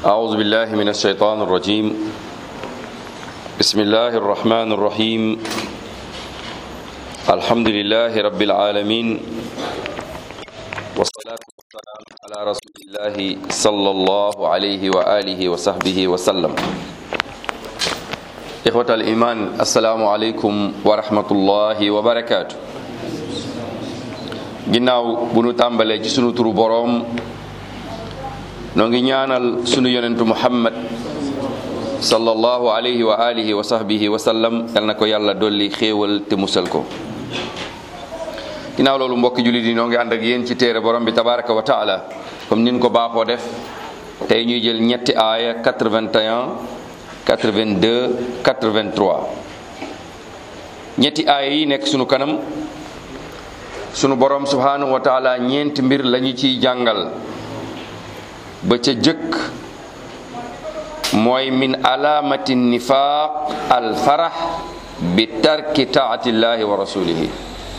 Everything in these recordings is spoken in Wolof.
أعوذ بالله من الشيطان الرجيم بسم الله الرحمن الرحيم الحمد لله رب العالمين والصلاة والسلام على رسول الله صلى الله عليه وآله وصحبه وسلم إخوة الإيمان السلام عليكم ورحمة الله وبركاته ginnaaw bu nu tàmbalee ci sunu turu boroom noo ngi ñaanal sunu yonentu muhammad sallallahu alayhi wa alihi wa sahbihi wa sallam yal na ko yàlla dolli xéewal te musal ko ginnaaw loolu mbokki jullit yi noo ngi ànd ak yéen ci téere borom bi tabaraka wa taala comme nin ko baaxoo def tey ñuy jël ñetti aaya 81 82 83 ñetti aaya yi nekk sunu kanam sunu borom subhanahu wa taala ñeenti mbir lañu ciy jàngal ba ca jëkk mooy min alaamati nifaaq al farax bi tarki taatillahi wa rasulihi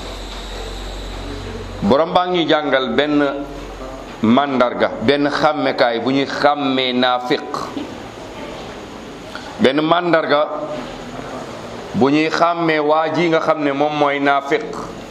borom baa ngi jàngal benn màndarga benn xàmmekaay bu ñuy xàmmee naafiq benn màndarga bu ñuy xàmmee waa ji nga xam ne moom mooy naafiq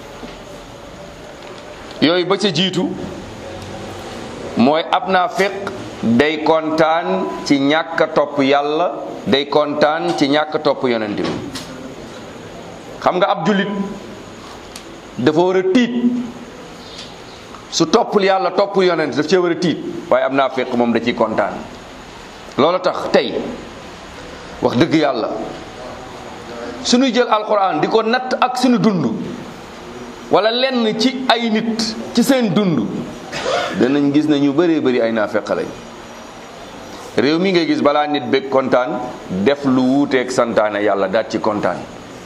yooyu ba ca jiitu mooy ab naafiq day kontaan ci ñàkk a topp yàlla day kontaan ci ñàkk a topp yonent bi xam nga ab jullit dafa war a tiit su toppul yàlla topp yonent daf cee war a tiit waaye ab naafiq moom da ciy kontaan loolu tax tey wax dëgg yàlla suñuy jël alquran di ko natt ak suñu dund wala lenn ci ay nit ci seen dund danañ gis na ñu bëree bëri ay naafeq lañ réew mi ngay gis balaa nit bég kontaan def lu wuuteeg santaane yàlla daat ci kontaan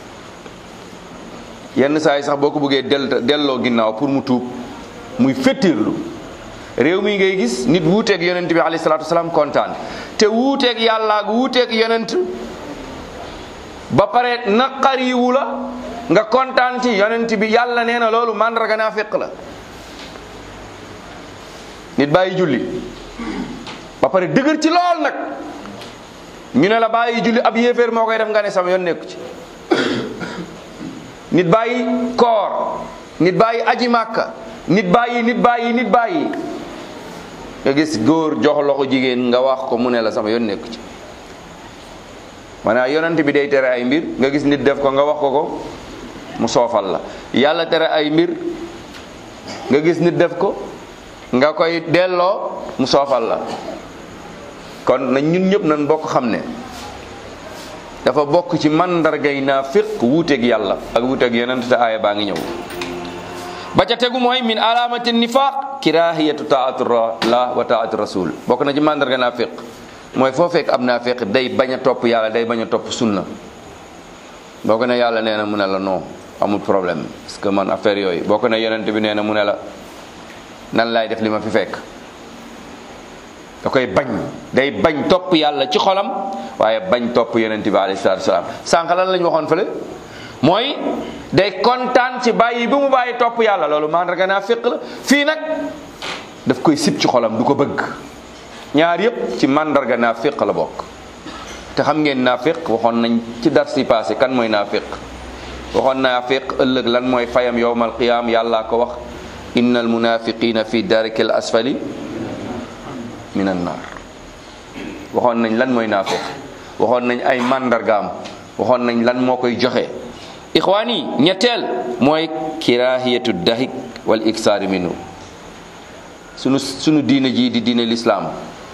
yenn saa yi sax boo ko bëggee del delloo ginnaaw pour mu tuub muy féttirlu réew mi ngay gis nit wuuteeg yonent bi alayhi salaatu wasalaam kontaan te wuuteeg yàlla ak wuuteeg yonent ba pare naqariwu la nga kontaan ci yonent bi yàlla nee na loolu màndarga naafiq la nit bàyyi julli ba pare dëgër ci lool nag ñu ne la bàyyi julli ab yéeféer moo koy def nga ne sama yoon nekku ci nit bàyyi koor nit bàyyi aji màkka nit bàyyi nit bàyyi nit bàyyi nga gis góor jox loxo jigéen nga wax ko mu ne la sama yoon nekku ci maanaam yonent bi day tere ay mbir nga gis nit def ko nga wax ko ko mu soofal la yàlla tere ay mbir nga gis nit def ko nga koy delloo mu soofal la kon nañ ñun ñëpp nañ bokk xam ne dafa bokk ci mandargay naafiq wuuteeg yàlla ak wuuteeg yonent te aaya baa ngi ñëw ba ca tegu mooy min alaamati nifaq kirahiyatu taatu la wa taatu rasul bokk na ci mandarga naafiq mooy foo fekk ab naafiq day bañ a topp yàlla day bañ a topp sunna boo ko ne yàlla nee na mu ne la non amul problème parce que man affaire yooyu boo ko ne yonent bi nee na mu ne la nan laay def li ma fi fekk da koy bañ day bañ topp yàlla ci xolam waaye bañ topp yonent bi alayhi salaatu wasalaam sànq lan la ñu waxoon fële mooy day kontaan ci bàyyi bi mu bàyyi topp yàlla loolu mandarga naafiq la fii nag daf koy sib ci xolam du ko bëgg ñaar yëpp ci mandarga naafiq la bokk te xam ngeen naafiq waxoon nañ ci dar si passé kan mooy naafiq waxoon naafiq ëllëg lan mooy fayam yowmal qiyaam yàllaa ko wax innal munafiqina fi darikil asfali min an naar waxoon nañ lan mooy naafiq waxoon nañ ay mandargaam waxoon nañ lan moo koy joxe ixwaan yi ñetteel mooy kirahiyatu dahik wal iksaari minhu sunu sunu diine jii di diine lislaam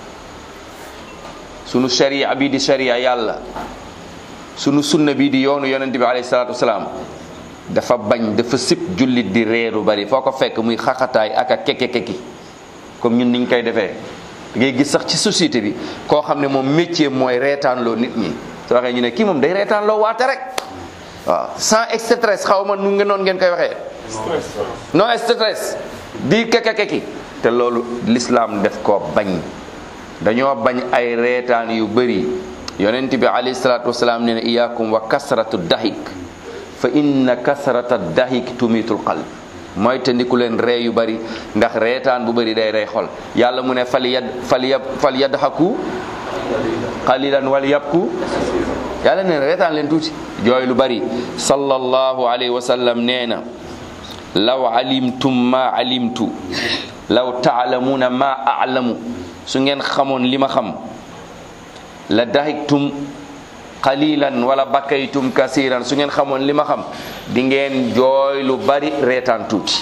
sunu sharia bi di sharia yàlla sunu sunna bi di yoonu yonent bi alayhi salaatu wasalaam dafa bañ dafa sib jullit di reeru bari foo ko fekk muy xaxataay ak a keke keki comme ñun niñ koy defee ngay gis sax ci société bi koo xam ne moom métier mooy reetaanloo nit ñi su waxee ñu ne kii moom day reetaanloo waate rek waaw sans stress xaw ma nu ngeen noonu ngeen koy waxee non stress di keke keki te loolu l'islam def koo bañ dañoo bañ ay reetaan yu bëri yonent bi alayhi salaatu wasalaam nee na iyaakum wa kasratu dahik fa inna kasrata dahik tumitul qalb mooy te ndiku leen ree yu bari ndax reetaan bu bari day rey xol yàlla mu ne fal yad fal yab fal yadhaku qalilan wal yabku yàlla nee na reetaan leen tuuti jooy lu bari sallallahu alayhi wa sallam nee na law alimtum ma alimtu law taalamuuna ma alamu su ngeen xamoon li ma xam la dahiktum qalilan wala bakaytum kasiran su ngeen xamoon li ma xam di ngeen jooy lu bari reetaan tuuti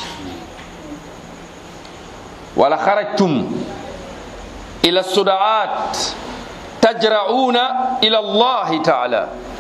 wala xarajtum ila sudaat tajra'una ila allahi taala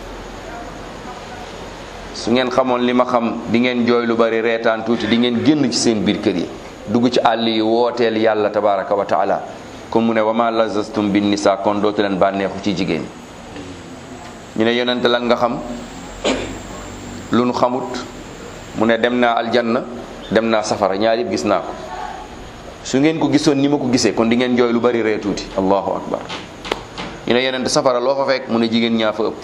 su ngeen xamoon li ma xam di ngeen jooy lu bari reetaan tuuti di ngeen génn ci seen biir kër yi dugg ci àll yi wooteel yàlla tabaraka wa taala kon mu ne wa ma lazastum bin nisa kon dootu leen bànneexu ci jigéen ñu ne yonente lan nga xam lu nu xamut mu ne dem naa aljanna dem naa safara ñaar yëpp gis naa ko su ngeen ko gisoon ni ma ko gisee kon di ngeen jooy lu bari ree tuuti allahu akbar ñu ne yonente safara loo fa fekk mu ne jigéen ñaa fa ëpp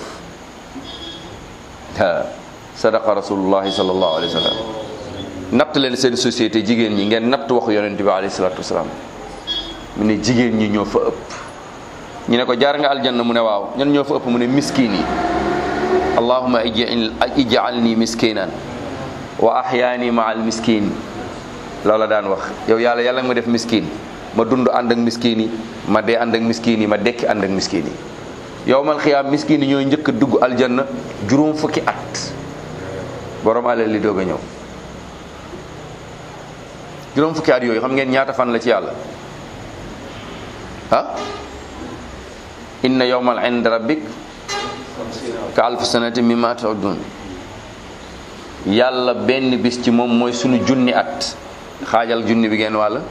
ha sadaqa rasulullahi sallallahu alayhi wa sallam natt leen seen société jigéen ñi ngeen natt waxu yonente bi alayhi salatu wasalaam mu ne jigéen ñi ñoo fa ëpp ñu ne ko jaar nga aljanna mu ne waaw ñan ñoo fa ëpp mu ne miskin yi allahuma ij'alni miskinan wa ahyaani ma al miskin loola daan wax yow yàlla yàlla nga ma def miskin ma dund ànd ak miskin yi ma dee ànd ak miskin yi ma dekki ànd ak miskin yi yowmal xiyaam miskin yi ñooy njëkk a dugg aljanna juróom fukki at borom alal li doog a ñëw juróom fukki at yooyu xam ngeen ñaata fan la ci yàlla ah inna yowmal inda rabbik ka alf sanati mimma ta'udun yàlla benn bis ci moom mooy sunu junni at xaajal junni bi genn wàll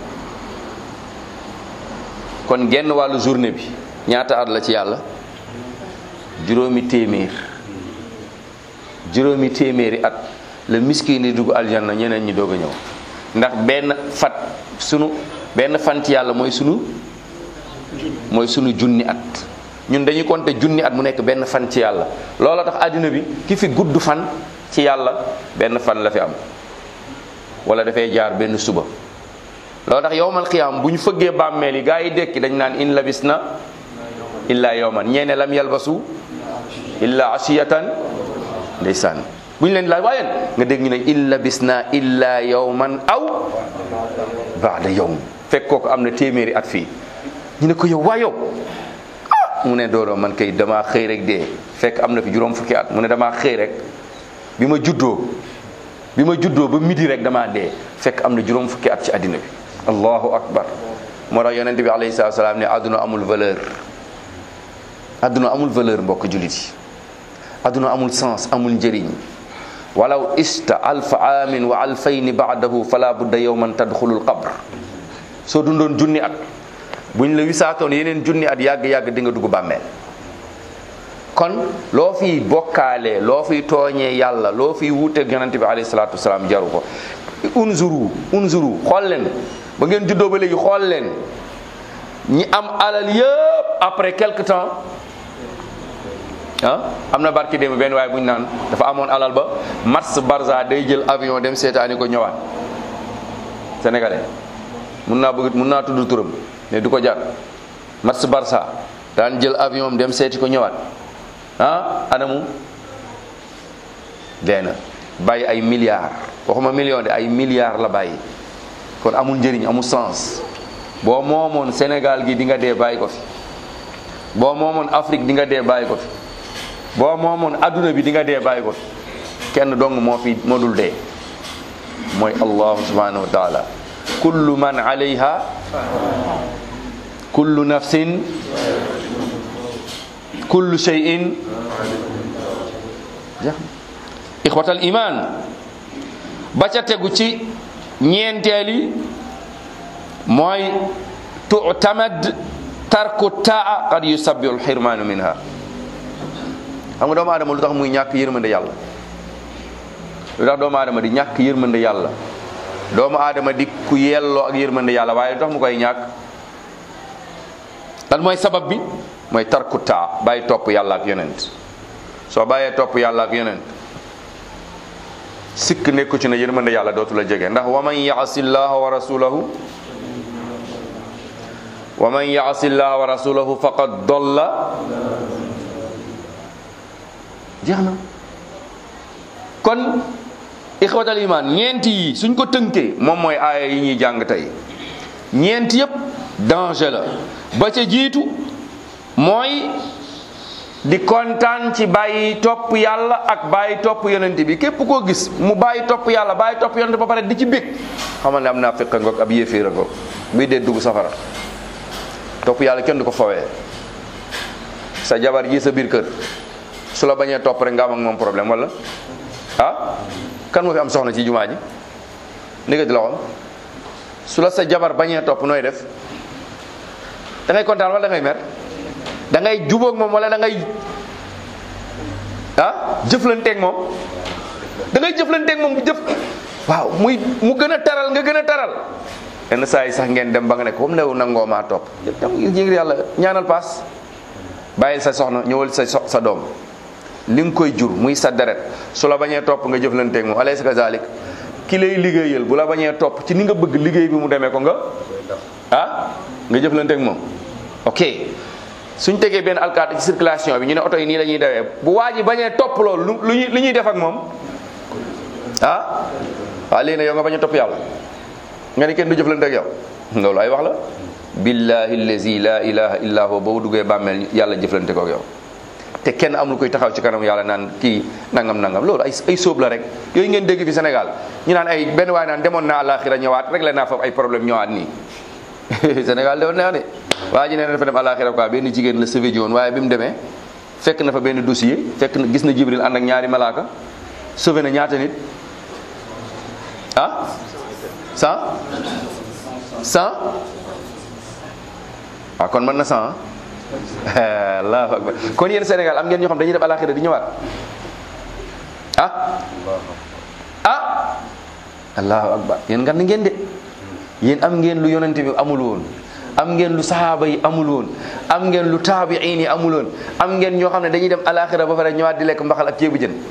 kon genn wàllu journée bi ñaata at la ci yàlla juróomi téeméer juróomi téeméeri at la miskin yi dugg aljanna ñeneen ñi doog a ñëw ndax benn fat sunu benn fan ci yàlla mooy sunu mooy sunu junni at ñun dañuy compter junni at mu nekk benn fan ci yàlla loola tax àddina bi ki fi gudd fan ci yàlla benn fan la fi am wala dafay jaar benn suba loolu tax yowmal qiyaam bu ñu fëggee bàmmeel yi gaa yi dekki dañ naan in labis na illa yowman ñeene lam yalbasu illa asiyatan ndeysaan bu ñu leen laaj waaye nga dégg ñu ne in labis na illa yowman aw baada yowm fekk kooku am na téeméeri at fii ñu ne ko yow waa yow ah mu ne doodoo man kay damaa xëy rek dee fekk am na fi juróom fukki at mu ne damaa xëy rek bi ma juddoo bi ma juddoo ba midi rek damaa dee fekk am na juróom fukki at ci àddina bi allahu akbar moo tax yonente bi alayhi salatu salaam ne àdduna amul valeur àdduna amul valeur mbokk jullit yi àdduna amul sens amul njëriñ walaw ista alfa amin wa alfayni baadahu fala budda yowman tadxulul qabr soo dundoon junni at buñ la wisaatoon yeneen junni at yàgg-yàgg di nga dugg bàmmeel kon loo fiy bokkaalee loo fiy tooñee yàlla loo fiy wuuteeg yonente bi alayhi salatu wasalaam jaru ko unzuru unzuru xool leen ba ngeen juddoo ba léegi xool leen ñi am alal yëpp après quelque temps ah am na barki démb benn waaye bu ñu naan dafa amoon alal ba mars barza day jël avion dem seetaani ko ñëwaat sénégalais mun naa bëgg mun naa tudd turam mais du ko jar mars barza daan jël avion dem seeti ko ñëwaat ah anamu dee na bàyyi ay milliards waxuma million de ay milliards la bàyyi kon amul njëriñ amul sens boo moomoon Sénégal gi di nga dee bàyyi ko fi boo moomoon Afrique di nga dee bàyyi ko fi boo moomoon adduna bi di nga dee bàyyi ko fi kenn dong moo fi moo dul dee mooy allahu subhanahu wa taala kullu man alayha kullu nafsin kullu shay'in ixwatal iman ba ca tegu ci ñeenteeli mooy tu'tamad tarku taa qad yusabbihu alxirmaanu minha xam nga doomu aadama lu tax muy ñàkk yërmande yàlla lu tax doomu aadama di ñàkk yërmande yàlla doomu aadama di ku yelloo ak yërmande yàlla waaye lu tax mu koy ñàkk lan mooy sabab bi mooy tarku taa bàyyi topp yàlla ak yonent soo bàyyee topp yàlla ak yonent sikk nekku ci ne yërmande yàlla dootu la jege ndax wa man yaasi llaha wa rasulahu wa man yaasi llaha wa rasulahu faqad dolla jeex na kon ixwatal iman ñeenti yi suñ ko tënkee moom mooy aaya yi ñuy jàng tey ñeenti yépp danger la ba ca jiitu mooy di kontaan ci bàyyi topp yàlla ak bàyyi topp yonent bi képp koo gis mu bàyyi topp yàlla bàyyi topp yonent ba pare di ci bég xamal ne am naa fiqa ngoog ab yéeféer a ngoog bii dee dugg safara topp yàlla kenn du ko fawee sa jabar ji sa biir kër su la bañee topp rek nga am ak moom problème wala ah kan moo fi am soxna ci jumaa ji ndégga di loxoom su la sa jabar bañee topp nooy def da ngay kontaan wala da ngay mer da ngay jubóog moom wala da ngay ah jëflanteeg moom da ngay jëflanteeg moom bu jëf waaw muy mu gën a taral nga gën a taral yenn saa yi sax ngeen dem ba nga ne ko comme new nangoo maa topp ngir yàlla ñaanal paas bàyyil sa soxna ñëwal sa so sa doom li nga koy jur muy sa deret su la bañee topp nga jëflanteeg moom alaysa kazalik ki lay liggéeyal bu la bañee topp ci ni nga bëgg liggéey bi mu demee ko nga ah nga jëflanteeg moom ok suñ tegee benn alkaati ci circulation bi ñu ne oto yi nii la ñuy dawee bu waa ji bañee topp loolu lu ñuy lu ñuy def ak moom ah waaw léegi nag yow nga bañ a topp yàlla nga ni kenn du jëflante ak yow loolu ay wax la billahi allazi la ilaha illa huwa boo duggee bàmmeel yàlla jëflante ko ak yow te kenn amul koy taxaw ci kanam yàlla naan kii nangam nangam loolu ay ay sóob la rek yooyu ngeen dégg fi Sénégal ñu naan ay benn waay naan demoon naa àlaxira ñëwaat réglé naa foofu ay problème ñëwaat nii Sénégal dewoon naa ne waa ji nee na dafa dem àlaxira quoi benn jigéen la sauvé ji woon waaye bi mu demee fekk na fa benn dossier fekk na gis na Jibril ànd ak ñaari malaaka sauvé na ñaata nit ah cent cent waaw kon mën na cent allahu akbar kon yéen Sénégal am ngeen ñoo xam dañuy def alaxira di ñëwaat ah ah allahu akbar yéen ngan ngeen de yéen am ngeen lu yonente bi amul woon am ngeen lu sahaaba yi amul woon am ngeen lu taabiin yi amul woon am ngeen ñoo xam ne dañuy dem alaxira ba pare ñëwaat di lekk mbaxal ak ceebu jën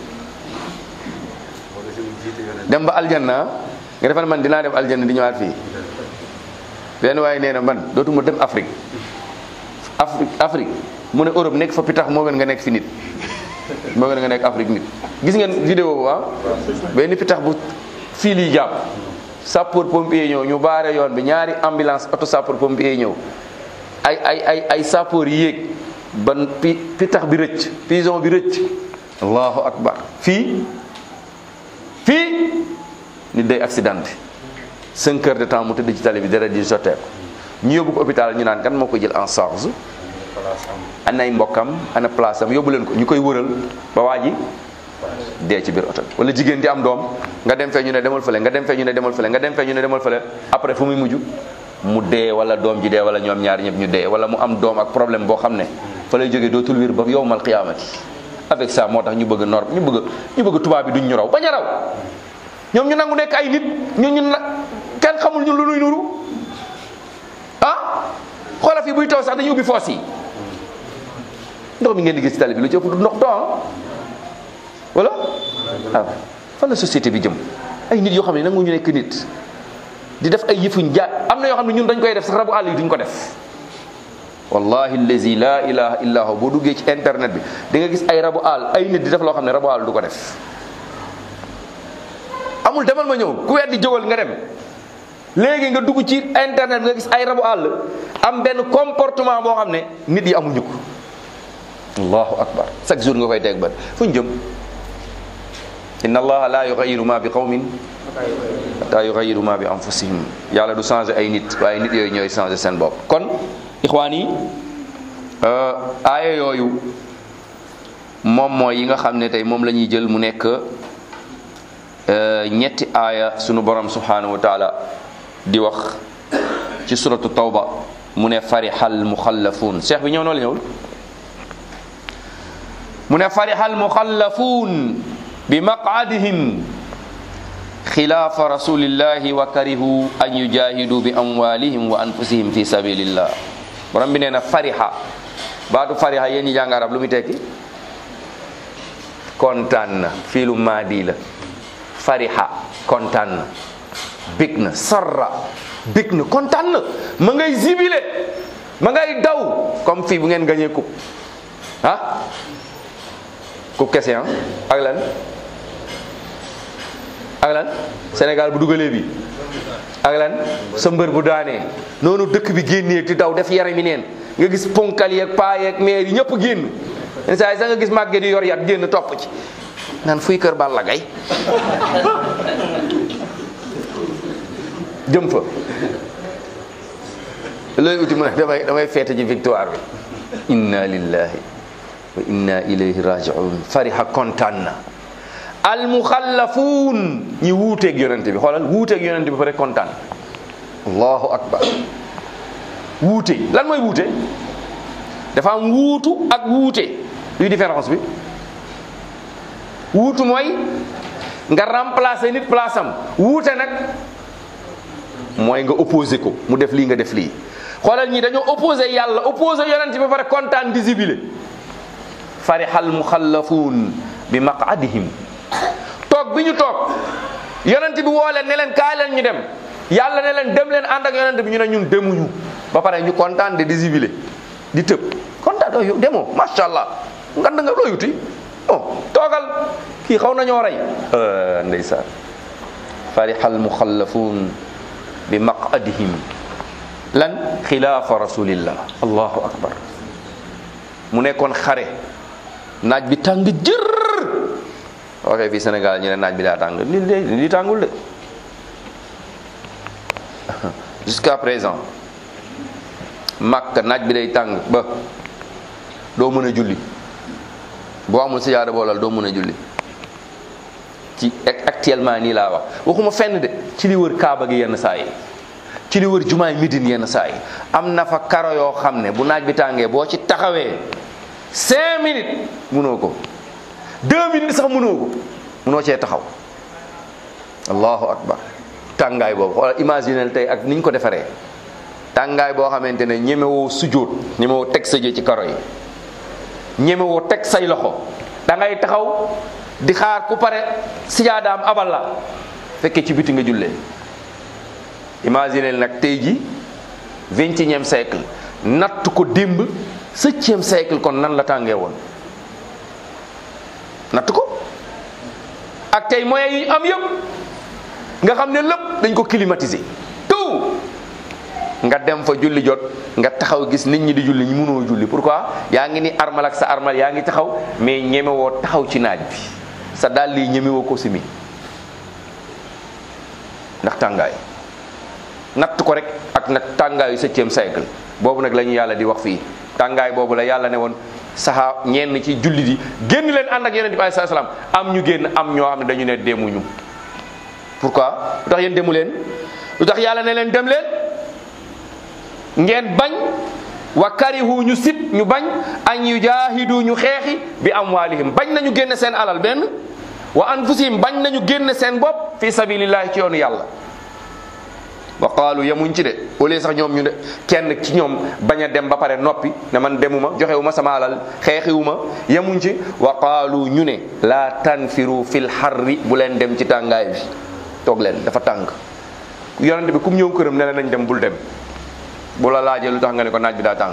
dem ba aljanna nga defal man dinaa dem aljanna di ñëwaat fii benn waaye nee na man dootuma dem Afrique Afrique Afrique mu ne Europe nekk fa pitax moo gën nga nekk fi nit moo gën nga nekk Afrique nit gis ngeen vidéo bu ah benn pitax bu fii lii jàpp sapeur pompier ñëw ñu baare yoon bi ñaari ambulance auto sapeur pompier ñëw ay ay ay ay sapeur yéeg ban pi pitax bi rëcc pigeon bi rëcc allahu akbar fii fii nit day accidenté cinq heures de temps mu tëdd ci tali bi dara di sotteeku ñu yóbbu ko hôpital ñu naan kan moo ko jël en charge ana ay mbokkam ana place am yóbbu leen ko ñu koy wëral ba waa ji dee ci biir oto bi wala jigéen di am doom nga dem fee ñu ne demal fële nga dem fee ñu ne demal fële nga dem fee ñu ne demal fële après fu muy mujj mu dee wala doom ji dee wala ñoom ñaar ñëpp ñu dee wala mu am doom ak problème boo xam ne fa lay jógee dootul wér ba yowmal qiyaamati avec ça moo tax ñu bëgg norme ñu bëgg ñu bëgg tubaab bi duñ ñu raw bañ a raw ñoom ñu nangu nekk ay nit ñun ñun na kenn xamul ñun lu nuy nuru ah xoola fi buy taw sax dañuy ubbi foos yi ndox mi ngeen di gis ci tali bi lu ci ëpp du ndox doo wala ah fan la société bi jëm ay nit yoo xam ne nangu ñu nekk nit di def ay yëfuñ ja am na yoo xam ne ñun dañ koy def sax rabu àll yi duñ ko def wallahi allazi la ilaha illa hu boo duggee ci internet bi di nga gis ay rabu àll ay nit di def loo xam ne rabu àll du ko def amul demal ma ñëw ku weddi jógal nga dem léegi nga dugg ci internet bi nga gis ay rabu àll am benn comportement boo xam ne nit yi amuñu ko allahu akbar chaque jour nga koy teg ba fu ñu jëm inna allaha la yughayyiru ma bi qawmin hatta yughayyiru ma bi anfusihim yàlla du changer ay nit waaye nit yooyu ñooy changer seen bopp kon ixwaan yi aaya yooyu moom mooy yi nga xam ne tey moom la ñuy jël mu nekk ñetti aaya sunu borom subhanahu wa taala di wax ci suratu tawba mu ne farihal muxallafuun cheikh bi ñëw na la ñëwul mu ne farihal muxallafuun bi maqadihim xilaafa rasulillahi wa karihu an yujahidu bi amwalihim wa anfusihim fi sabilillah borom bi nee na fariha baatu fariha yéen ñi jàng arab lu muy tekki kontaan na fii lu maadi la fariha kontaan na bég na sarra bég na kontaan na ma ngay zibile ma ngay daw comme fii bu ngeen gañee coupe ah coupe kese ah ak lan ak lan Sénégal bu dugalee bi ak lan sa mbër bu daanee noonu dëkk bi génnee di daw def yarami neen nga gis ponkal yeeg paa yeeg meer yi ñëpp génn yenn saa yi sax nga gis màgget di yor yat génn topp ci naan fuy kër Balla Gaye jëm fa looy uti mu ne damay damay feete ji victoire bi inna lillahi wa inna ilayhi rajiun fariha kontaan na almuxallafuun ñi wuuteeg yonente bi xoolal wuuteeg yonente bi ba pare kontaan allahu akbar wuute lan mooy wuute dafa am wuutu ak wuute luy différence bi wuutu mooy nga remplacer nit place am wuute nag mooy nga opposé ko mu def lii nga def lii xoolal ñi dañoo opposé yàlla opposé yonent bi ba pare kontaan di zibile farihal muxallafuun bi maqadihim toog bi ñu toog yonent bi woo leen ne leen kaay leen ñu dem yàlla ne leen dem leen ànd ak yonent bi ñu ne ñun demuñu ba pare ñu kontaan de di zibile di tëb kontaan doo yow demoo macha allah ngand nga looy wuti oh toogal kii xaw nañoo rey ndeysaan farihal muxallafuun bi maqadihim lan xilaafa rasulillah allahu akbar mu nekkoon xare naaj bi tàng jër waxee fii Sénégal ñu ne naaj bi daa tàng li de li tàngul de jusqu'à présent Makka naaj bi day tàng ba doo mën a julli boo amul sijaada boolal doo mën a julli ci actuellement nii laa wax waxuma fenn de ci li wër Kaaba gi yenn saa yi ci li wër jumaay Midine yenn saa yi am na fa karo yoo xam ne bu naaj bi tàngee boo ci taxawee cinq minutes munoo ko deux minutes sax munoo ko munoo cee taxaw allahu akbar tàngaay boobu xoolal imaginel tey ak niñ ko defaree tàngaay boo xamante ne ñemewoo sujjóot ñemewoo teg sa jë ci karo yi ñemewoo teg say loxo da ngay taxaw di xaar ku pare sijaadaam abal la fekkee ci biti nga jullee imaginel nag tey ji vingt et unième siècle natt ko démb septième siècle kon nan la tàngee woon natt ko ak tey moyens yi am yëpp nga xam ne lépp dañ ko climatiser tout nga dem fa julli jot nga taxaw gis nit ñi di julli ñu mënoo julli pourquoi yaa ngi ni armal ak sa armal yaa ngi taxaw mais ñemewoo taxaw ci naaj bi sa dàll yi ñemewoo ko simi ndax tàngaay natt ko rek ak nag tàngaayu septième siècle boobu nag la ñu yàlla di wax fii tàngaay boobu la yàlla ne woon saxaa ñenn ci jullit yi génn leen ànd ak yonent bi alayhi salaam am ñu génn am ñoo xam ne dañu ne demuñu pourquoi lu tax yéen demu leen lu tax yàlla ne leen dem leen ngeen bañ wa karihu ñu sib ñu bañ an yujahidu ñu xeexi bi amwalihim bañ nañu génn seen alal benn wa anfusihim bañ nañu génn seen bopp fi sabilillahi ci yoonu yàlla wa qaalu yemuñ ci de au lieu sax ñoom ñu ne kenn ci ñoom bañ a dem ba pare noppi ne man demuma joxewuma sama alal xeexiwuma yemuñ ci wa qaalu ñu ne la tanfiru fil harri bu leen dem ci tàngaay bi toog leen dafa tàng yonente bi kum ñëw këram ne la nañ dem bul dem bu la laajee lu tax nga ne ko naaj bi daa tàng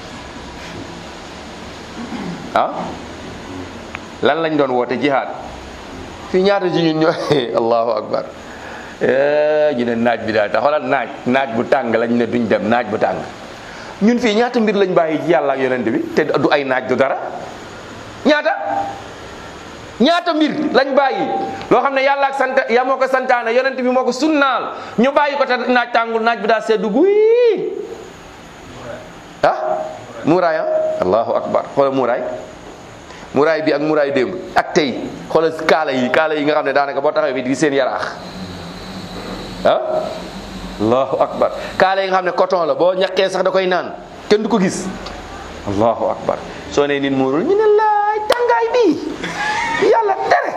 ah lan lañ doon woote jihaad fii ñaata ci ñun ñoo allahu akbar ñu ne naaj bi daal tax xoolal naaj naaj bu tàng lañ ne duñ dem naaj bu tàng ñun fii ñaata mbir lañ bàyyi ci yàlla ak yonent bi te du ay naaj du dara ñaata ñaata mbir lañ bàyyi loo xam ne yàlla ak sant ya moo ko santaane yonent bi moo ko sunnaal ñu bàyyi ko te naaj tàngul naaj bi daal seddu guy ah muuraay ah allahu akbar xoolal muuraay muuraay bi ak muuraay démb ak tey xoolal kaala yi kaala yi nga xam ne daanaka boo taxawee bi di seen yaraax ah allahu akbar kaala yi nga xam ne coton la boo ñaqee sax da koy naan kenn du ko gis allahu akbar soo nee nit muurul ñu ne laay tàngaay bi yàlla tere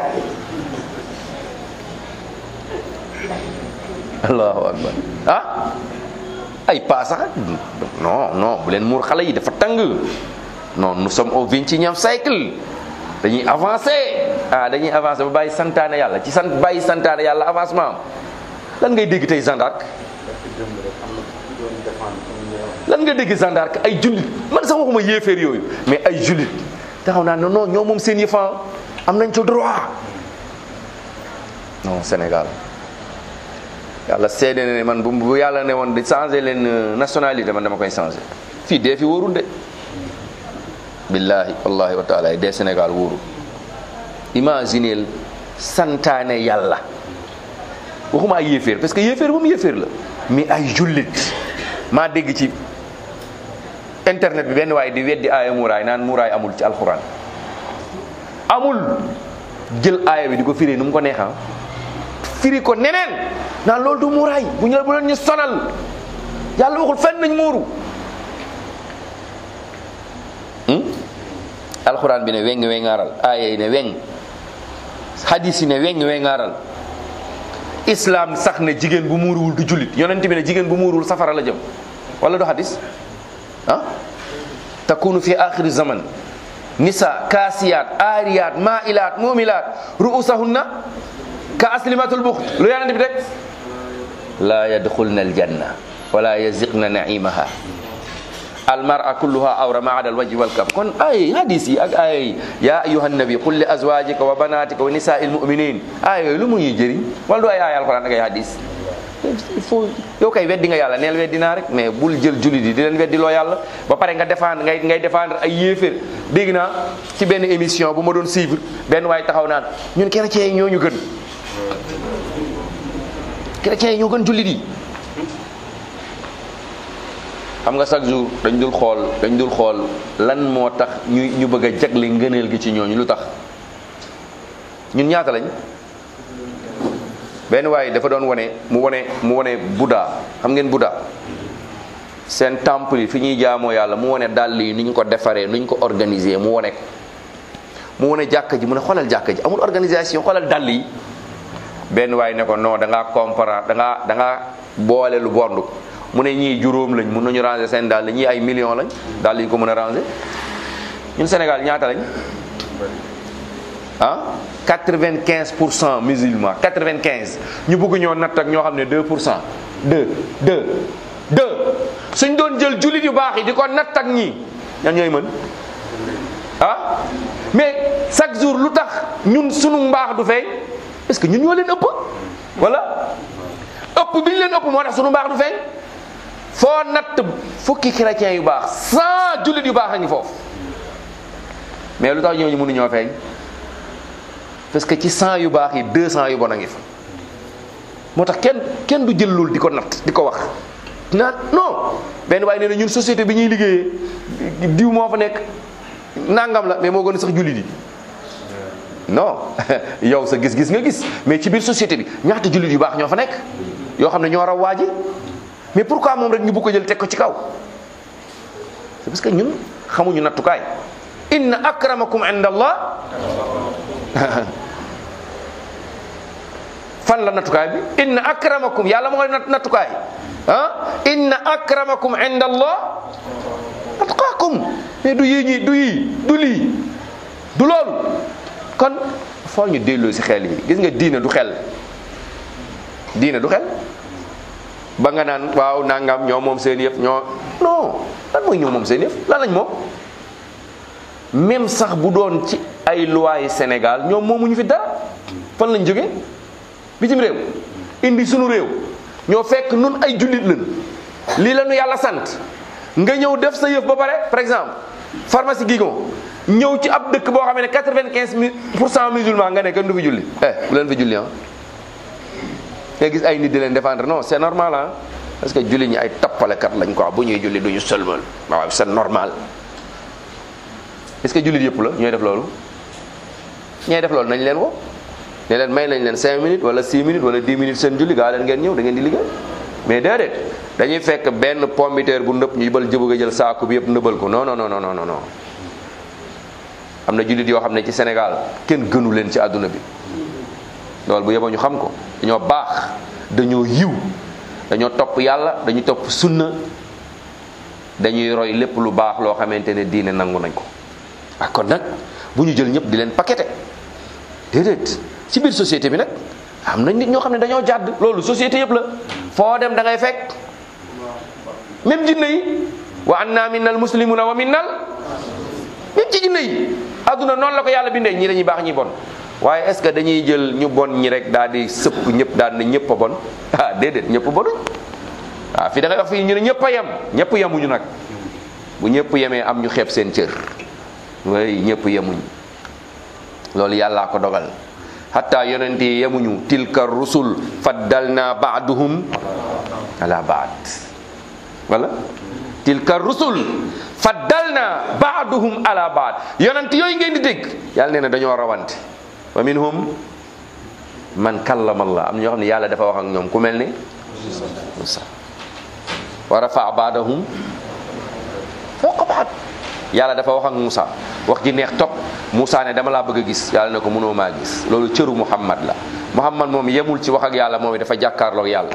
allahu akbar ah ay pas sax non non bu leen muur xale yi dafa tàng non nous sommes au vingt et unième siècle dañuy avancé ah dañuy avancé ba bàyyi santaane yàlla ci sant bàyyi santaane yàlla avancement am lan ngay dégg tey Jeanne d'Arc lan nga dégg Jeanne d'Arc ay jullit man sax waxuma yéeféer yooyu mais ay jullit taxaw naa non non ñoo moom seen yëfan am nañ ci droit non Sénégal yàlla seede na ne man bu bu yàlla ne woon di changé leen nationalité man dama koy changé fii dee fi wóorul de billahi wallahi wa taala dee Sénégal wóorul imagineel santaane yàlla waxuma ay yéeféer parce que yéeféer moom yéeféer la mais ay jullit maa dégg ci internet bi benn waaye di weddi aaya muuraay naan muuraay amul ci alxuraan amul jël aaya bi di ko firi nu mu ko neexam firi ko neneen naan loolu du muuraay bu ñu bu leen ñu sonal yàlla waxul fenn nañ muuru alxuraan bi ne weng wengaaral aaya yi ne weng hadis yi ne weng wengaaral islam sax ne jigéen bu muuruwul du jullit yonent bi ne jigéen bu muuruwul safara la jëm wala du hadis ah takunu fi axiri zaman nisa kaasiyaat aariyaat mailaat mumilaat ruusahunna ka aslimatul buxt lu yonent bi teg laa yadxulna aljanna wala yaziqna naimaha almara kulluha awra ma ada alwajhi walkaf kon ay hadis yi ak ay ya ayuha nabi qul li azwajika wa banatika wa nisaai almuminin ay yooyu lu mu ñuy jëriñ wala du ay ay alquran ak ay hadis il faut yow kay weddi nga yàlla neel weddi naa rek mais bul jël jullit yi di leen weddi loo yàlla ba pare nga défendre ngay ngay défendre ay yéeféer dégg naa ci benn émission bu ma doon suivre benn waaye taxaw naan ñun chrétiens yi ñoo ñu gën chrétiens yi ñoo gën jullit yi xam nga chaque jour dañ dul xool dañ dul xool lan moo tax ñu ñu bëgg a jagle ngëneel gi ci ñooñu lu tax ñun ñaata lañ benn waaye dafa doon wane mu wane mu wane Bouddha xam ngeen Bouddha seen temple yi fi ñuy jaamoo yàlla mu wane dàll yi nu ñu ko defaree nu ñu ko organiser mu wane ko mu wane jàkka ji mu ne xoolal jàkka ji amul organisation xoolal dàll yi benn waaye ne ko non da ngaa comprendre da ngaa da ngaa boole lu bondu mu ne ñii juróom lañ mun nañu ranger seen dàll ñii ay millions lañ dàll yi ko mën a ranger ñun Sénégal ñaata lañ ah quatre-vingt-quinze pour cent musulmans quatre-vingt-quinze ñu bëgg ñoo natt ak ñoo xam ne deux pour cent deux deux deux suñ doon jël jullit yu baax yi di ko natt ak ñii ñan ñooy mën ah mais chaque jour lu tax ñun sunu mbaax du feeñ parce que ñun ñoo leen ëpp wala ëpp bi ñu leen ëpp moo tax sunu mbaax du feeñ foo natt fukki chrétiens yu baax cent jullit yu baax a ngi foofu mais lu tax ñooñu mënuñoo feeñ parce que ci cent yu baax yi deux cent yu bon a ngi fa moo tax kenn kenn du jël loolu di ko natt di ko wax naan non benn waaye nee na ñun société bi ñuy liggéeyee diw moo fa nekk nangam la mais moo gën a sax jullit yi non yow sa gis-gis nga gis mais ci biir société bi ñaata jullit yu baax ñoo fa nekk yoo xam ne ñoo raw waa ji mais pourquoi moom rek ñu bëgg ko jël teg ko ci kaw c'est parce que ñun xamuñu nattukaay inna akramakum inda allah fan la nattukaay bi inna akramakum yàlla moo nat nattukaay ah inna akramakum inda allah atqaakum mais du yii ñi du yii du lii du loolu kon foo ñu delloo si xel yi gis nga diina du xel diina du xel ba nga naan waaw nangam ñoo moom seen yëf ñoo non lan mooy ñoo moom seen yëf lan lañ moom même sax bu doon ci ay loi Sénégal ñoom moomuñu fi dara fan lañ jóge bitim réew indi sunu réew ñoo fekk nun ay jullit lañ lii la ñu yàlla sant nga ñëw def sa yëf ba pare par exemple pharmacie Guigon ñëw ci ab dëkk boo xam ne quatre-vingt-quinze pour cent musulman nga ne kenn du fi julli eh bu leen fi julli ah nga gis ay nit di leen défendre non c'est normal ah parce que julli ñi ay tappalekat lañ quoi bu ñuy julli duñu sëlmal waaw c'est normal est-ce que jullit yëpp la ñooy def loolu ñooy def loolu nañ leen wo ne leen may nañ leen 5 minutes wala 6 minutes wala 10 minutes seen julli gaa leen ngeen ñëw da ngeen di liggéey mais déedéet dañuy fekk benn pombiteer bu nëpp ñu bal jëbëg a jël saaku bi yëpp nëbal ko non non non non non non am na jullit yoo xam ne ci Sénégal kenn gënu leen ci àdduna bi loolu bu yeboo ñu xam ko dañoo baax dañoo yiw dañoo topp yàlla dañuy topp sunna dañuy roy lépp lu baax loo xamante ne diine nangu nañ ko ah kon nag bu ñu jël ñëpp di leen paqueté déedéet ci biir société bi nag am nañ nit ñoo xam ne dañoo jàdd loolu société yëpp la foo dem da ngay fekk même jinne yi wa anna minnal muslimuna wa minnal même ci jinne yi adduna noonu la ko yàlla bindee ñi dañuy baax ñi bon waaye est ce que dañuy jël ñu bon ñi rek daal di sëpp ñëpp daal ne ñëpp a bon ah déedéet ñëpp bonuñ waaw fii da ngay wax fii ñu ne ñëpp a yem ñëpp yemuñu nag bu ñëpp yemee am ñu xeeb seen cër way ñëpp yemuñ loolu yàllaa ko dogal hatta yonent yi yemuñu tilka rusul faddalna baaduhum ala baad wala tilka rusul faddalna baaduhum ala baad yonent yooyu ngeen di dégg yàlla nee na dañoo rawante wa minhum man kallama allah am na ñoo xam ne yàlla dafa wax ak ñoom ku mel ni Musa wa rafa baadahum fawqa baad yàlla dafa wax ak Musa wax ji neex topp Musa ne dama laa bëgg a gis yàlla ne ko mënoo maa gis loolu cëru Muhammad la Muhammad moom yemul ci wax ak yàlla moom dafa jàkkaarloog yàlla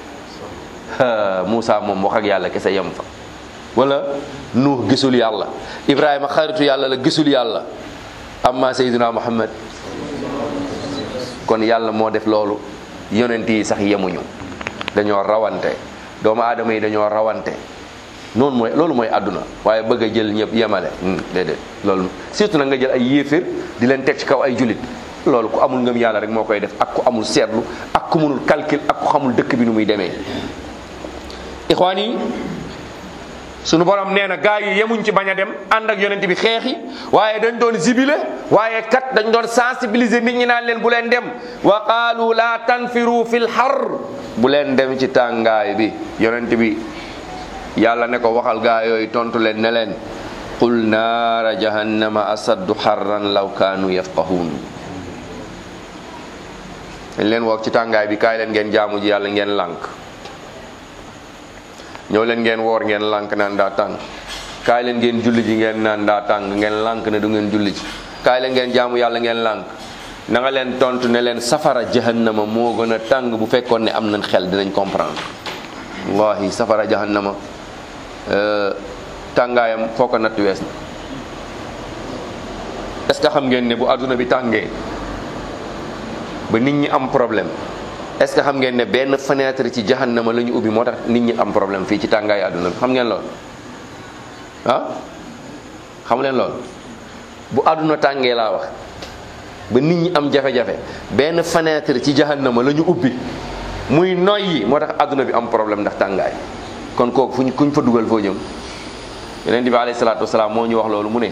Musa moom wax ak yàlla kese yem fa wala Nuux gisul yàlla Ibrahima xaritu yàlla la gisul yàlla amma Seydina Muhammad kon yàlla moo def loolu yonent yi sax yemuñu dañoo rawante doomu aadama yi dañoo rawante noonu mooy loolu mooy àdduna waaye bëgg a jël ñëpp yemale déedéet loolu surtout nag nga jël ay yéeféer di leen teg ci kaw ay julit loolu ku amul ngëm yàlla rek moo koy def ak ku amul seetlu ak ku mënul calcul ak ku xamul dëkk bi nu muy demee ixwaan yi sunu borom nee na gaa yi yemuñ ci bañ a dem ànd ak yonent bi xeexi waaye dañ doon zibile waaye kat dañ doon sensibiliser nit ñi naan leen bu leen dem wa qaalu la tanfiru fil har bu leen dem ci tàngaay bi yonent bi yàlla ne ko waxal gaa yooyu tontu leen ne leen qul naara jahannama asaddu harran law kaanu yafqahuun dañ leen wax ci tàngaay bi kaay leen ngeen jaamu ji yàlla ngeen lànk ñëw leen ngeen woor ngeen lànk naan daa tàng kaay leen ngeen julli ji ngeen naan daa tàng ngeen lànk ne du ngeen julli ji kaay leen ngeen jaamu yàlla ngeen lànk na nga leen tontu ne leen safara jahannama moo gën a tàng bu fekkoon ne am nañ xel dinañ comprendre wallahi safara jahannama tàngaayam foo ko natt wees na est-ce que xam ngeen ne bu adduna bi tàngee ba nit ñi am problème est-ce que xam ngeen ne benn fenêtre ci jahannama la ñu ubbi moo tax nit ñi am problème fii ci tàngaayu àdduna bi xam ngeen lool ah xam leen lool bu àdduna tàngee laa wax ba nit ñi am jafe-jafe benn fenêtre ci jahannama la ñu ubbi muy noyyi moo tax àdduna bi am problème ndax tàngaay kon kooku fu ñu kuñ fa dugal foo jëm yeneen bi alayhi salaatu wasalaam moo ñu wax loolu mu ne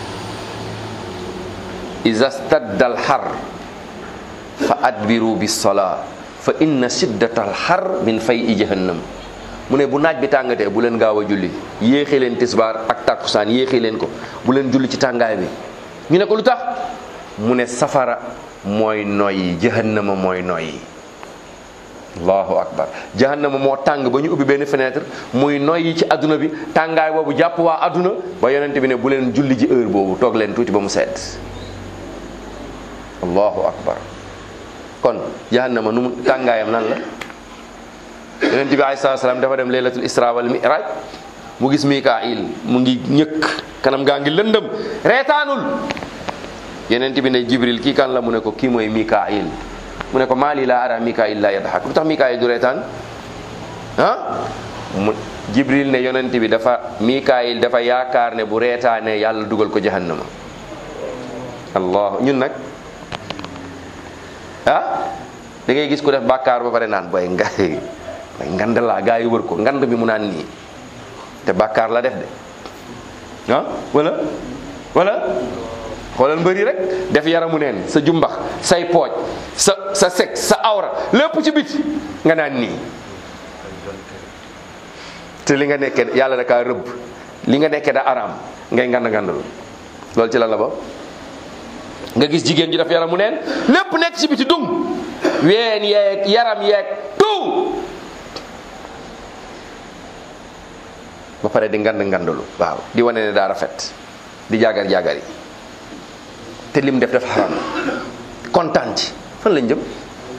iza stadda al har fa adbiru bis salaa fa inna siddatal xar min fay i jahannam mu ne bu naaj bi tàngatee bu leen gaaw a julli yéexee leen tisbaar ak tàkkusaan yéexee leen ko bu leen julli ci tàngaay bi ñu ne ko lu tax mu ne safara mooy noyyi jahannama mooy noyyi allahu akbar jahannama moo tàng ba ñu ubbi benn fenêtre muy noyyi ci adduna bi tàngaay boobu jàpp waa adduna ba yonent bi ne bu leen julli ji heure boobu toog leen tuuti ba mu sedd allahu akbar kon jahannama nu mu tàngaayam nan la yonent bi alayhi salaam dafa dem laylatul isra wal mi'raj mu gis mikail mu ngi ñëkk kanam gaa ngi lëndëm reetaanul yonent bi ne jibril kii kan la mu ne ko kii mooy mikail mu ne ko maali laa ara mikail la yadhak lu tax mikail du reetaan ah mu jibril ne yonent bi dafa mikail dafa yaakaar ne bu reetaane yàlla dugal ko jahannama allah ñun nag ah da ngay gis ku def bàkkaar ba pare naan booy nga booy ngand laa gaa yi wër ko ngand bi mu naan nii te bàkkaar la def de ah wala wala xoolal mbëri rek def yaramu neen sa jumbax say pooj sa sa sek sa awra lépp ci biti nga naan nii te li nga nekkee yàlla da kaa rëbb li nga nekkee da araam ngay ngand ngandal loolu ci lan la ba nga gis jigéen ji daf yaramu neen lépp nekk ci biti dung ween yeeg yaram yeeg tout ba pare di ngand ngandalu waaw di wane ne daa rafet di jaagar jaagar yi te lim def dafa xaram kontaan ci fan lañ jëm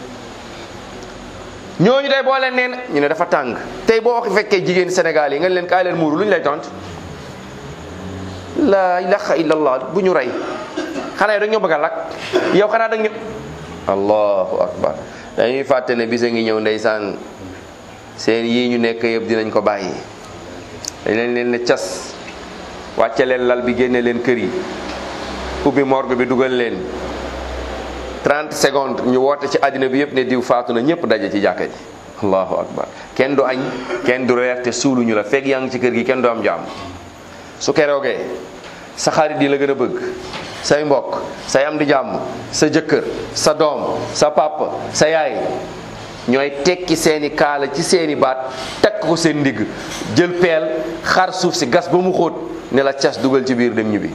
ñooñu day boo leen neen ñu ne dafa tàng tey boo wax fekkee jigéen Sénégal yi nga leen kaay leen muuru lu ñu lay tont la ilaha illallah bu ñu rey xanaa yow da ñoo bëgg a lakk yow xanaa da ñu allahu akbar dañuy fàtte ne bisa ngi ñëw ndeysaan seen yii ñu nekk yëpp dinañ ko bàyyi dañ leen leen ne cas wàcce leen lal bi génne leen kër yi ubbi morgue bi dugal leen 30 secondes ñu woote ci àddina bi yëpp ne diw faatu na ñëpp daje ci jàkka ji allahu akbar kenn du añ kenn du reer te suuluñu la fekk yaa ngi ci kër gi kenn du am jàmm su keroogee sa xarit yi la gën a bëgg say mbokk say am di jàmm sa jëkkër sa doom sa papa sa yaay ñooy tekki seeni kaala ci seeni baat takk ko seen ndigg jël peel xar suuf si gas ba mu xóot ne la cas dugal ci biir dem ñibbi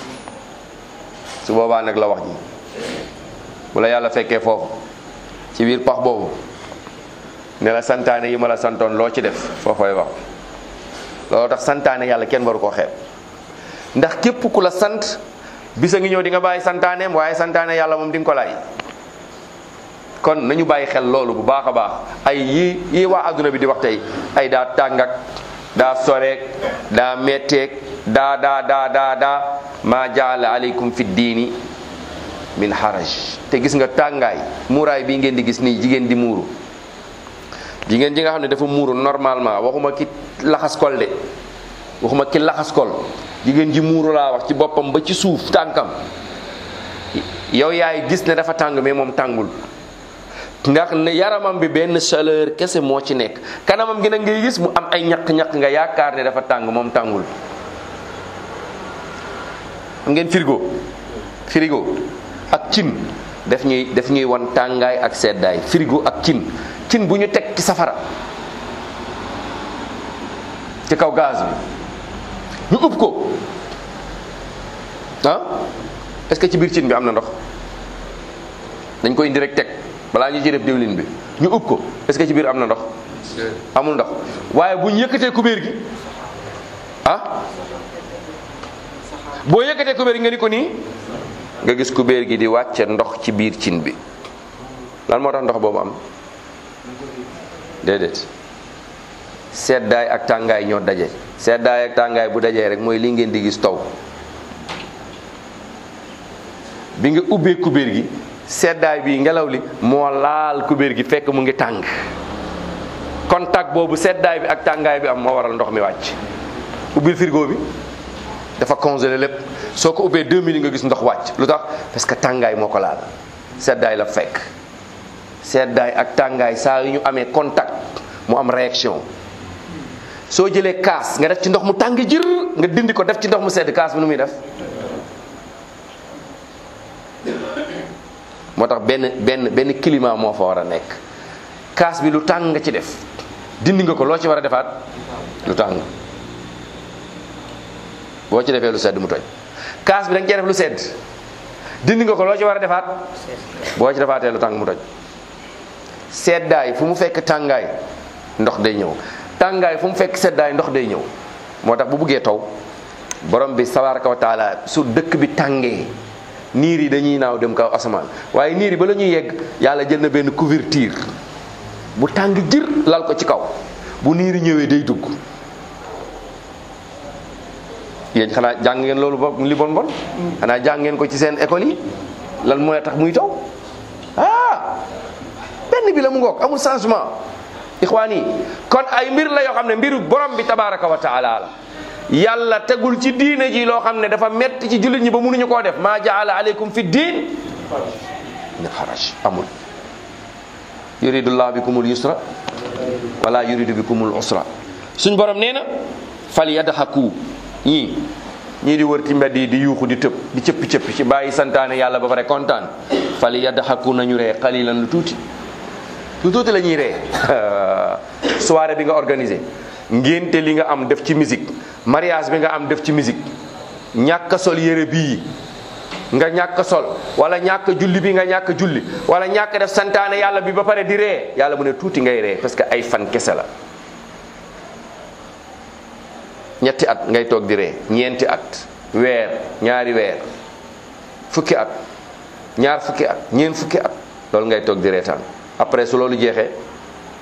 su boobaa nag la wax ji bu la yàlla fekkee foofu ci biir pax boobu ne la santaane yi ma la santoon loo ci def foofooy wax loolu tax santaane yàlla kenn waru koo xeeb ndax képp ku la sant bisa ngi ñëw di nga bàyyi santaaneem waaye santaane yàlla moom di nga ko laaj kon nañu bàyyi xel loolu bu baax a baax ay yi yi waa adduna bi di wax tey ay daa tàngak daa soreek daa metteek daa daa daa daa daa maa jaala aleykum fi diini min haraj te gis nga tàngaay muuraay bii ngeen di gis nii jigéen di muuru jigéen ji nga xam ne dafa muuru normalement waxuma ki laxas kol de waxuma ki laxas kol jigéen ji muuru laa wax ci boppam ba ci suuf tànkam yow yaay gis ne dafa tàng mais moom tàngul ndax ne yaramam bi benn chaleur kese moo ci nekk kanamam gi nag ngay gis mu am ay ñaq-ñaq nga yaakaar ne dafa tàng moom tàngul xam ngeen frigo frigo ak cin daf ñuy daf ñuy wan tàngaay ak seddaay frigo ak cin cin bu ñu teg ci safara ci kaw gaz bi ñu ub ko ah est-ce que ci biir cin bi am na ndox dañ koy indi rek teg balaa ñu ci def diwlin bi ñu ub ko est-ce que ci biir am na ndox amul ndox waaye bu ñu yëkkatee kubéer gi ah boo yëkkatee kubéer gi nga ni ko nii nga gis kubéer gi di wàcce ndox ci biir cin bi lan moo tax ndox boobu am déedéet seddaay ak tàngaay ñoo daje seddaay ak tàngaay bu dajee rek mooy li ngeen di gis taw bi nga ubbee kubéer gi seddaay bi ngelaw li moo laal kubéer gi fekk mu ngi tàng contact boobu seddaay bi ak tàngaay bi am moo waral ndox mi wàcc ubbil frigo bi dafa congelé lépp soo ko ubbee deux minutes nga gis ndox wàcc lu tax parce que tàngaay moo ko laal seddaay la fekk seddaay ak tàngaay saa yu ñu amee contact mu am réaction soo jëlee kaas nga def ci ndox mu tàng jër nga dindi ko def ci ndox mu sedd kaas bi nu muy def moo tax benn benn benn climat moo fa war a nekk kaas bi lu tàng nga ci def dindi nga ko loo ci war a defaat lu tàng boo ci defee lu sedd mu toj kaas bi da nga cee def lu sedd dindi nga ko loo ci war a defaat boo ci defaatee lu tàng mu toj seddaay fu mu fekk tàngaay ndox day ñëw tàngaay fu mu fekk seddaay ndox day ñëw moo tax bu buggee taw borom bi tabaraka wa taala su dëkk bi tàngee niir yi dañuy naaw dem kaw asamaan waaye niir yi ba la ñuy yegg yàlla jël na benn couverture bu tàng jër lal ko ci kaw bu niir yi ñëwee day dugg yéen xanaa jàng ngeen loolu ba li bon bon xanaa jàng ngeen ko ci seen école yi lan mooy tax muy taw ah benn bi la mu ngoog amul changement ixwaan yi kon ay mbir la yoo xam ne mbiru borom bi tabaraka wa taala la yàlla tegul ci diine ji loo xam ne dafa metti ci jullit ñi ba mënuñu koo def maa jaala aleykum fi diin min haraj amul yuridullah bikumul yusra wala yuridu bikumul usra suñ borom nee na fal yadhaku ñii ñii di wër ci mbedd yi di yuuxu di tëb di cëppi cëppi ci bàyyi santaane yàlla ba pare kontaan fal yadhaku nañu ree xalilan lu tuuti lu tuuti la ñuy ree soirée bi nga organisé ngénte li nga am def ci musique mariage bi nga am def ci musique ñàkk sol yére bii nga ñàkk sol wala ñàkk julli bi nga ñàkk julli wala ñàkk def santaane yàlla bi ba pare di ree yàlla mu ne tuuti ngay ree parce que ay fan kese la ñetti at ngay toog di ree ñeenti at weer ñaari weer fukki at ñaar fukki at ñeent fukki at loolu ngay toog di reetaan après su loolu jeexee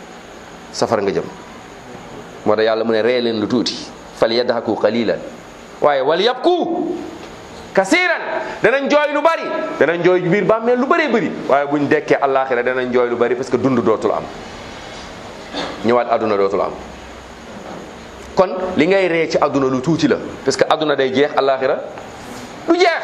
safara nga jëm moo tax yàlla mu ne ree leen lu tuuti fal yadhaku qalilan waaye wal yabku kasiiran danañ jooy lu bari danañ jooy biir bàmmeel lu bëree bëri waaye buñ dekkee àllaaxira danañ jooy lu bari parce que dund dootul am ñëwaat àdduna dootul am kon li ngay ree ci àdduna lu tuuti la parce que àdduna day jeex àllaaxira du jeex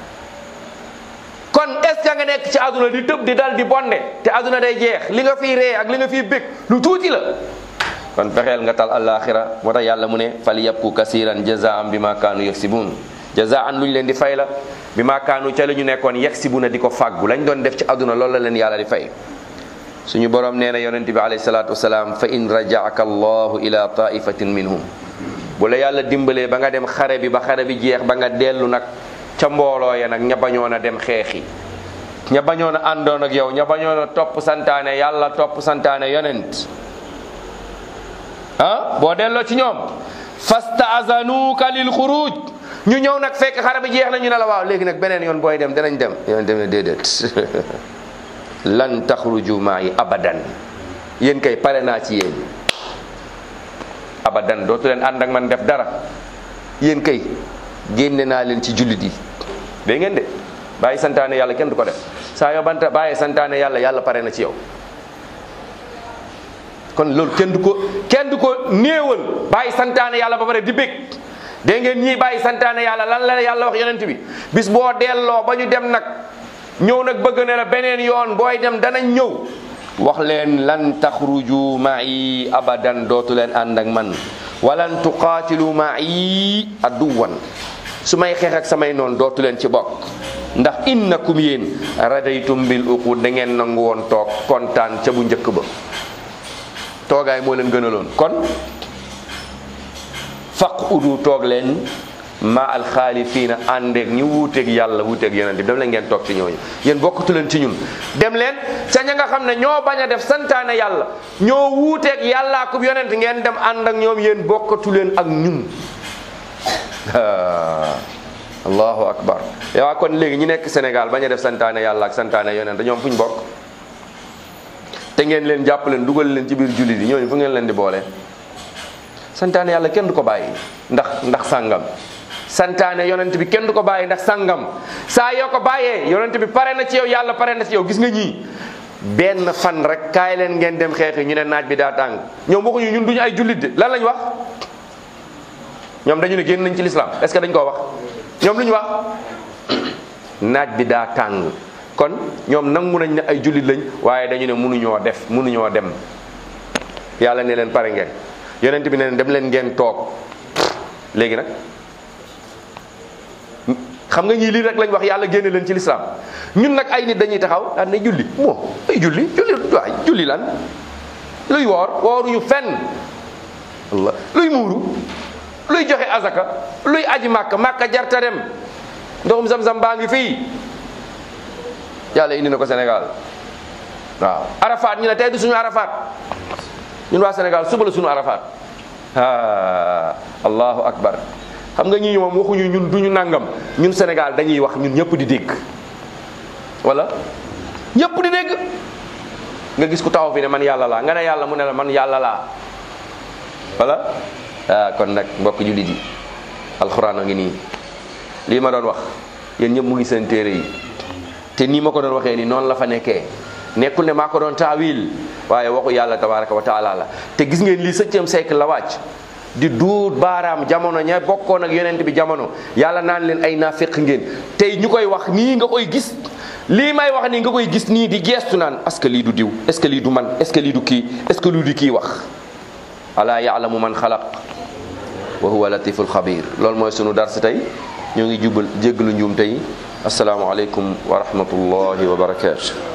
kon est ce que nga nekk ci àdduna di tëb di dal di bonde te àdduna day jeex li nga fiy ree ak li nga fiy bég lu tuuti la kon fexeel nga tal àllaaxira moo tax yàlla mu ne fal yabku kasiran jazaan bi ma kaanu yaksibun jazaan lu ñu leen di fay la bi ma kaanu ca la ñu nekkoon yaksibuna di ko fàggu lañ doon def ci àdduna loolu la leen yàlla di fay suñu borom nee na yonent bi alayhi salaatu wasalaam fa in rajaaka allahu ila taifatin minhum bu la yàlla dimbalee ba nga dem xare bi ba xare bi jeex ba nga dellu nag ca mbooloo ya nag ña bañoon a dem xeexi ña bañoon a àndoon ak yow ña bañoon a topp santaane yàlla topp santaane yonent ah boo delloo ci ñoom fastaazanuuka lil xuruj ñu ñëw nag fekk xare bi jeex na ñu ne la waaw léegi nag beneen yoon booy dem danañ dem yoon dem ne déedéet lan taxruju maay abadan yéen kay pare naa ci yéen abadan dootu leen ànd ak man def dara yéen kay génne naa leen ci jullit yi dégg ngeen de bàyyi santaane yàlla kenn du ko def saa yoo banta bàyyi santaane yàlla yàlla pare na ci yow kon loolu kenn du ko kenn du ko néewal bàyyi santaane yàlla ba pare di bég dégg ngeen ñii bàyyi santaane yàlla lan la yàlla wax yonent bi bis boo delloo ba ñu dem nag ñëw nag bëgg ne la beneen yoon booy dem danañ ñëw wax leen lan taxruju ma'i abadan dootu leen ànd ak man walan tuqaatilu ma'i aduwan su may xeex ak samay noon dootu leen ci bokk ndax innakum yéen radaytum bil uqud da ngeen nangu woon toog kontaan ca bu njëkk ba toogaay moo leen gënaloon kon faq udu toog leen ma alxaalifiina àndeeg ñu wuuteeg yàlla wuuteeg yonent bi dem leen ngeen toog ci ñooñu yéen bokkatu leen ci ñun dem leen ca ña nga xam ne ñoo bañ a def santaane yàlla ñoo wuuteeg yàllaa ku yonent ngeen dem ànd ak ñoom yéen bokkatu leen ak ñun allahu akbar waa kon léegi ñi nekk Sénégal bañ a def santaane yàlla ak santaane yonent ñoom fu ñu bokk te ngeen leen jàpp leen dugal leen ci biir jullit yi ñooñu fu ngeen leen di boole santaane yàlla kenn du ko bàyyi ndax ndax sàngam santaane yonent bi kenn du ko bàyyi ndax sàngam saa yoo ko bàyyee yonent bi pare na ci yow yàlla pare na ci yow gis nga ñii benn fan rek kaay leen ngeen dem xeexi ñu ne naaj bi daa tàng ñoom waxuñu ñun duñu ay jullit de lan lañ wax ñoom dañu ne génn nañ ci lislaam est-ce que dañ koo wax ñoom lu ñu wax naaj bi daa tàng kon ñoom nangu nañ ne ay jullit lañ waaye dañu ne mënuñoo def mënuñoo dem yàlla ne leen pare ngeen yonent bi ne leen dem leen ngeen toog léegi nag xam nga ñii lii rek lañ wax yàlla génne leen ci lislaam ñun nag ay nit dañuy taxaw daan ne julli moo ay julli julli waay julli lan luy woor wooruñu fenn Allah luy muuru luy joxe azaka luy aji màkka màkka jarta dem ndoxum zam-zam baa ngi fii yàlla indi na ko Sénégal waaw Arafat ñu ne tey du suñu Arafat ñun waa Sénégal suba la suñu Arafat ah allahu akbar xam nga ñii moom waxuñu ñun duñu nangam ñun Sénégal dañuy wax ñun ñëpp di dégg wala ñëpp di dégg nga gis ku taxaw fi ne man yàlla laa nga ne yàlla mu ne la man yàlla laa wala ah kon nag mbokk jullit yi alxuraan a ngi nii lii ma doon wax yéen ñëpp mu ngi seen téere yi te nii ma ko doon waxee nii noonu la fa nekkee nekkul ne maa ko doon taawil waaye waxu yàlla tabaraka wa taala la te gis ngeen lii septième siècle la wàcc di duut baaraam jamono ña bokkoon ak yonent bi jamono yàlla naan leen ay naafeq ngeen tey ñu koy wax nii nga koy gis lii may wax nii nga koy gis nii di geestu naan est-ce que lii du diw est-ce que lii du man est-ce que lii du kii est-ce que lii du kii wax alaa yaalamu man xalaq wa huwa latiful xabir loolu mooy sunu dars tey ñoo ngi jubal jéggalu njuum tey assalaamu aleykum wa rahmatullahi wa barakatu